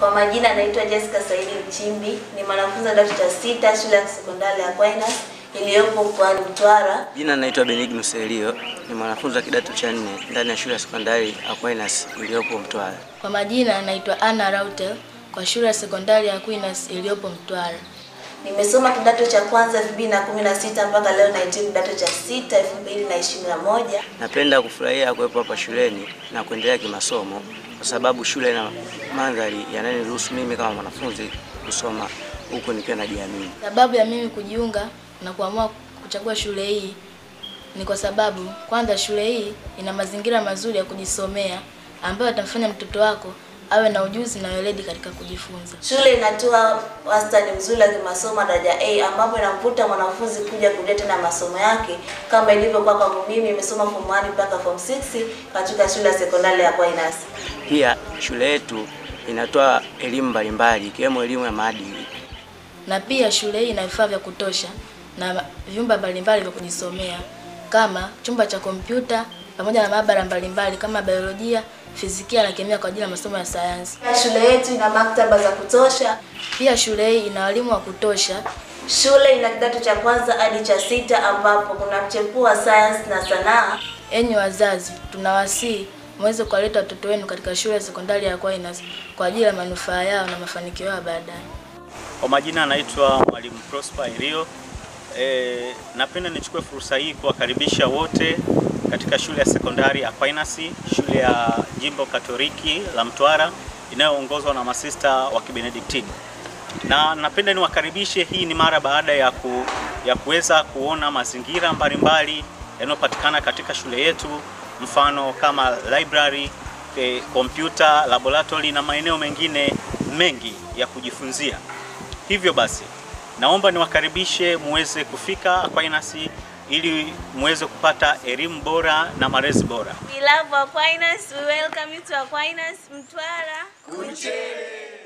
Kwa majina anaitwa Jessica Saidi Mchimbi, ni mwanafunzi wa kidato cha sita shule ya sekondari ya Aquinas iliyopo mkoani Mtwara. Jina naitwa Benignus Elio, ni mwanafunzi wa kidato cha nne ndani ya shule ya sekondari Aquinas iliyopo Mtwara. Kwa majina naitwa Anna Rautel kwa shule ya sekondari ya Aquinas iliyopo Mtwara. Nimesoma kidato cha kwanza 2016 mpaka leo nahitimu kidato cha sita 2021. Napenda kufurahia kuwepo hapa shuleni na kuendelea kimasomo kwa sababu shule ina mandhari yanayoniruhusu mimi kama mwanafunzi kusoma huku nikiwa najiamini. Sababu ya mimi kujiunga na kuamua kuchagua shule hii ni kwa sababu kwanza, shule hii ina mazingira mazuri ya kujisomea ambayo yatamfanya mtoto wako awe na ujuzi na weledi katika kujifunza. Shule inatoa wastani mzuri wa kimasomo daraja A ambapo inamvuta mwanafunzi kuja kurudia tena masomo yake kama ilivyokuwa kwangu mimi, nimesoma form 1 mpaka form 6 katika shule ya sekondari ya Aquinas. Pia shule yetu inatoa elimu mbalimbali ikiwemo elimu ya maadili. Na pia shule hii ina vifaa vya kutosha na vyumba mbalimbali vya kujisomea kama chumba cha kompyuta pamoja na maabara mbalimbali kama biolojia, fizikia na kemia kwa ajili ya masomo ya sayansi. Shule yetu ina maktaba za kutosha. Pia shule hii ina walimu wa kutosha. Shule ina kidato cha kwanza hadi cha sita ambapo kuna mchepuo wa sayansi na sanaa. Enyi wazazi, tunawasihi muweze kuwaleta watoto wenu katika shule ya sekondari ya Aquinas kwa ajili ya manufaa yao na mafanikio yao baadaye. Kwa majina anaitwa Mwalimu Prosper Ilio. E, napenda nichukue fursa hii kuwakaribisha wote katika shule ya sekondari ya Aquinas, shule ya jimbo Katoliki la Mtwara inayoongozwa na masista wa Kibenediktini, na napenda niwakaribishe. Hii ni mara baada ya, ku, ya kuweza kuona mazingira mbalimbali yanayopatikana katika shule yetu, mfano kama library, kompyuta, laboratory na maeneo mengine mengi ya kujifunzia. Hivyo basi naomba niwakaribishe muweze kufika Aquinas ili muweze kupata elimu bora na malezi bora. We love Aquinas. We welcome you to Aquinas Mtwara. Kuchele.